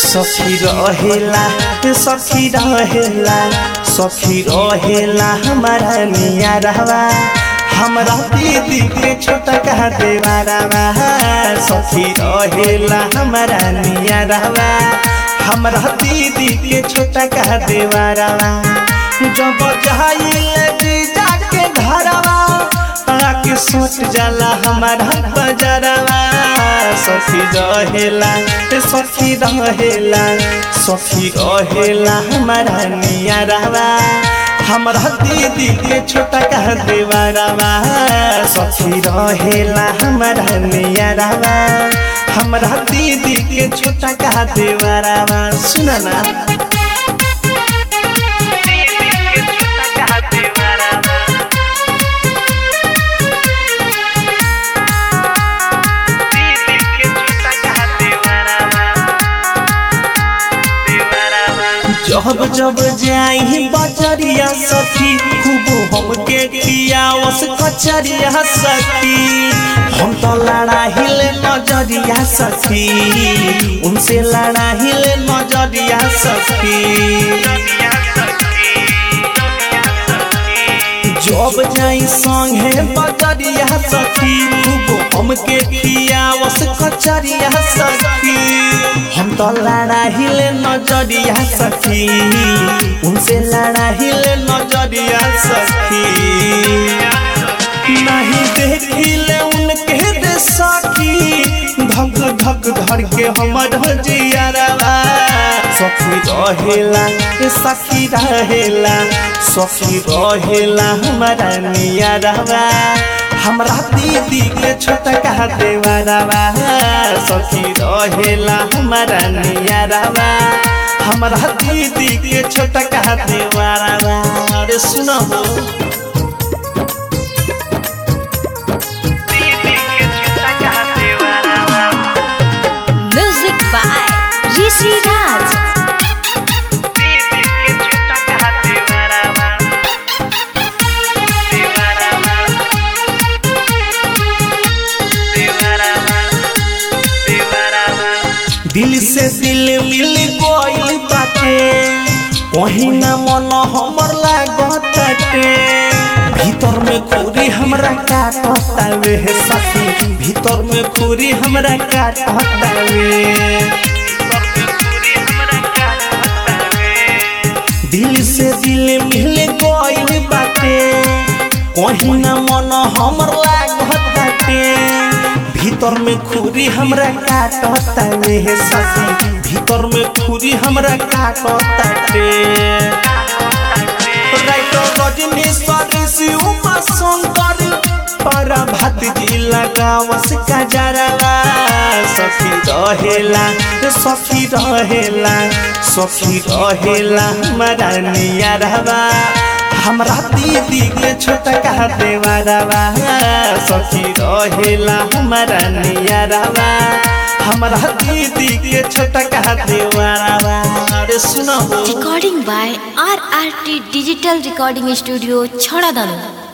सखी रहेला सखी रहेला सखी रहेला हमारा निया रहवा हमरा दीदी के छोटा कहा देवारावा सखी रहेला हमारा निया रहवा हमरा दीदी के छोटा कहा देवारावा जब जाइले जीजा के घरवा आके सोच जाला हमारा बजरवा सखी रहेला सखी रहेला सखी रहेला हमारा निया रहवा हमरा दीदी के छोटा कह देवरवा सखी रहेला हमारा निया रहवा हमरा दीदी के छोटा कह देवरवा सुना ना जब जब जाई बजरिया सखी खूब हमके पियावस कचरिया सखी हम तो लड़ा हिले नजरिया सखी उनसे लड़ा हिले नजरिया सखी जब जाई संगे बजरिया सखी खूब हमके पियावस कचरिया सखी हम तो लड़ा हिले नजरिया सखी उनसे लड़ा हिले नजरिया सखी नहीं देखिले उनके दे सखी धक धक धर के हमर जियरवा सखी रहेला सखी रहेला सखी रहेला हमारा नियरवा हमरा दीदी के छोटा कहा देवरवा सखी रहेला हमारा नियरवा हमरा दीदी के छोटा कहा देवरवा अरे सुनो म्यूजिक बाय ऋषि राज दिल से दिल मिल गइल बाटे वही ना मन हमर लागताटे भीतर में खूरी हमरा काटतावे सखी भीतर में खूरी हमरा काटतावे दिल से दिल मिल गइल बाटे कहीं ना मन हमर लागताटे भीतर में खूरी हमरा काटतावे सखी भीतर में खूरी हमरा काटताटे राइटर रजनीश्वर शिवमा शंकर पर भात जी लगावस कजरवा सखी रहेला सखी रहेला सखी रहेला हमारा निया रहवा हमरा दीदी के छोटा कहा देवरवा सखी रहेला हमारा निया रहवा हमरा दीदी के छोटा कहा देवरवा अरे सुनो recording by R R T digital recording studio छड़ा दानो